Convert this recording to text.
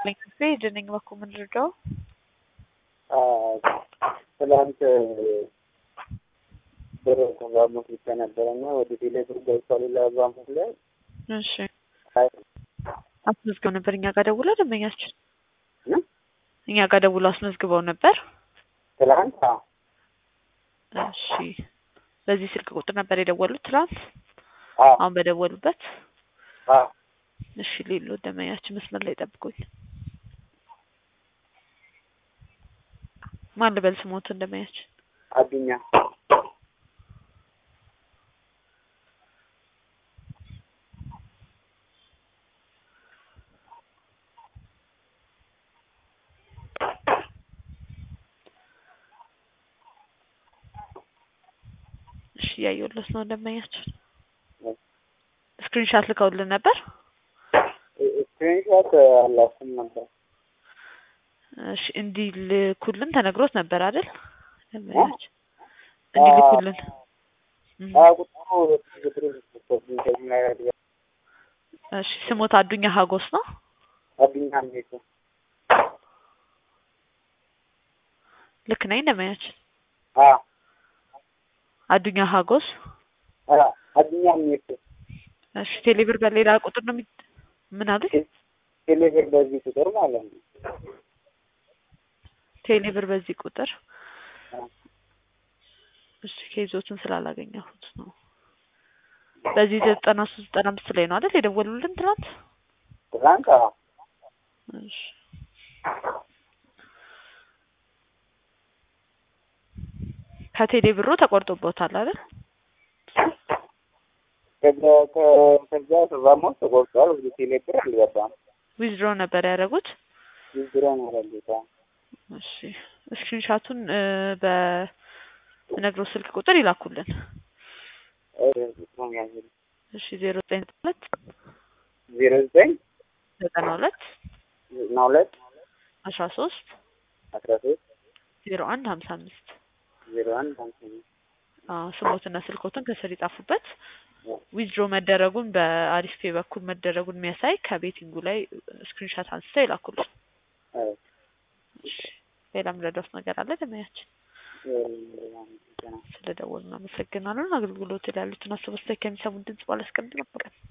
ደነኝ በኩ ምንድርደው ትላንት ብር ከባንክ ብቻ ነበረ እና ወደ ቴሌ ብር ገብቷል ይላል ባንክ ላይ እሺ አስመዝግበው ነበር እኛ ጋር ደውሎ ደንበኛችን እኛ ጋር ደውሎ አስመዝግበው ነበር ትላንት እሺ በዚህ ስልክ ቁጥር ነበር የደወሉት ትላንት አዎ አሁን በደወሉበት አዎ እሺ ሌሎ ደንበኛችን መስመር ላይ ጠብቁኝ ማን ልበል ስሞትን ደንበኛችን አዱኛ እሺ እያየሁለት ነው ደንበኛችን ስክሪንሻት ልከውልን ነበር ስክሪንሾት አላስም ነበር እሺ እንዲልኩልን ተነግሮት ነበር አይደል ደንበኛችን እንዲልኩልን እም። ቁጥሩ ቁጥሩ እሺ ስሞት አዱኛ ሀጎስ ነው አዱኛ ሜቱ ልክ ነኝ ደንበኛችን አዎ አዱኛ ሀጎስ አዎ አዱኛ ሜቱ እሺ ቴሌብር በሌላ ቁጥር ነው የሚ ምን አለ ቴሌ ብር በዚህ ቁጥር ማለት ነው ቴሌብር በዚህ ቁጥር አዎ። እሺ ኬዞትን ስላላገኘሁት ነው በዚህ ዘጠና ሶስት ዘጠና አምስት ላይ ነው አይደል የደወሉልን ትናንት ትላንት አዎ እሺ ከቴሌ ብሮ ተቆርጦቦታል አይደል ከዛ ከ- ከዛ ተዛሞ ተቆርጧል ወደ ቴሌ ብር አልገባም ዊዝድሮ ነበር ያደረጉት ችግር ነው ያለታ እሺ ስክሪንሻቱን በነግሮ ስልክ ቁጥር ይላኩልን እሺ ዜሮ ዘጠኝ ሁለት ዜሮ ዘጠኝ ዘጠና ሁለት ዘጠና ሁለት አስራ ሶስት አስራ ሶስት ዜሮ አንድ ሀምሳ አምስት ዜሮ አንድ ሃምሳ አምስት አዎ ስሞትና ስልኮትን ከስር ይጻፉበት ዊዝድሮ መደረጉን በአሪፍ ፔ በኩል መደረጉን የሚያሳይ ከቤቲንጉ ላይ ስክሪንሻት አንስተው ይላኩልን አዎ እሺ ሌላ ምረዳት ነገር አለ ደመያችን እ- ስለደወሉ እናመሰግናለን አገልግሎት ላይ ያሉትን አስተያየት ከሚሰሙን ድምጽ ባላስቀምጥ ነበር